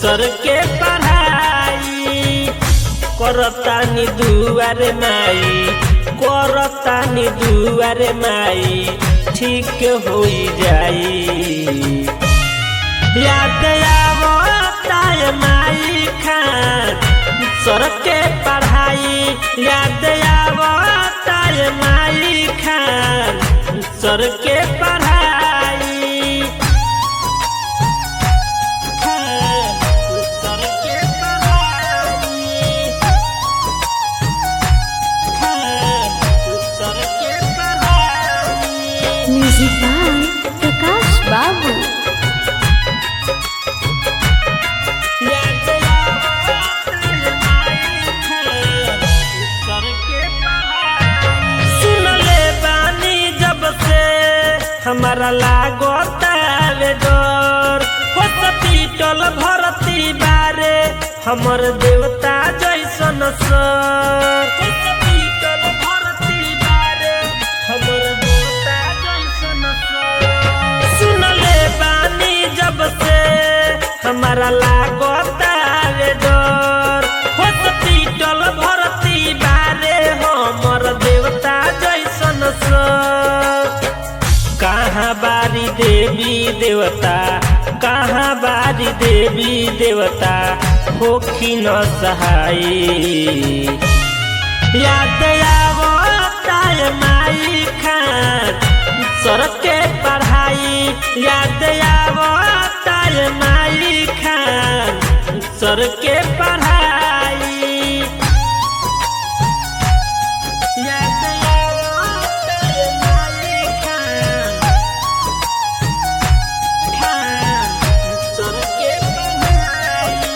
सर के पढ़ाई करतानी दुआरे माई करतानी दुआरे माई ठीक होई जाई याद आवता है माई खान सर के पढ़ाई याद आवता है माई खान सर के पढ़ाई खान, सर के पढ़ाई खान, सर के पढ़ाई म्यूजिक बाय प्रकाश बाबू सुनले बानी जब से हमारा लागता रे डर हॉस्पिटल भर्ती बारे हमर देवता जैसन सर हॉस्पिटल भर्ती बारे हमर देवता जैसन सर सुनले बानी जब से हमारा लागता रे डर हॉस्पिटल भर्ती बारे हमर देवता जैसन सर कहाँ बारी देवी देवता कहाँ बारी देवी देवता होखी न सहाई याद आवता है माई खान सर के पढ़ाई याद आवता है माई खान सर के पढ़ाई याद आवता है माई खान खान सर के पढ़ाई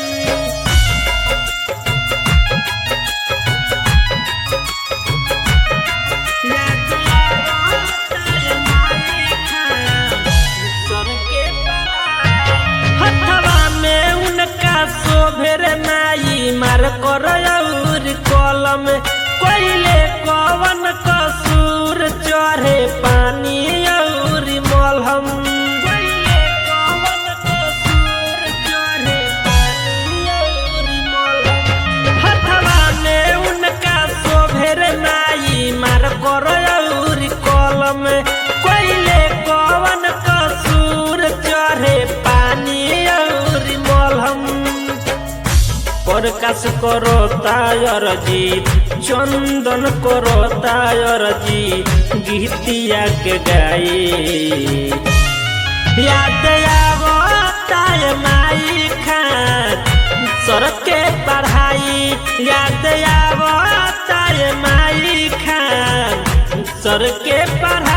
हथवा में उनका शोभेर नाई मार कर और कलम कोइले कवन कसूर चढ़े पानी और मलहम कोइले कवन कसूर चढ़े पानी और मलहम हथवा में उनका शोभेर नाई मार कर और कलम कोइले कवन कसूर चढ़े पानी और मलहम प्रकाश करो तायर जी चंदन करो तायर जी गीतिया के गाई याद आवता है माई खान सर के पढ़ाई याद आवता है माई खान सर के पढ़ाई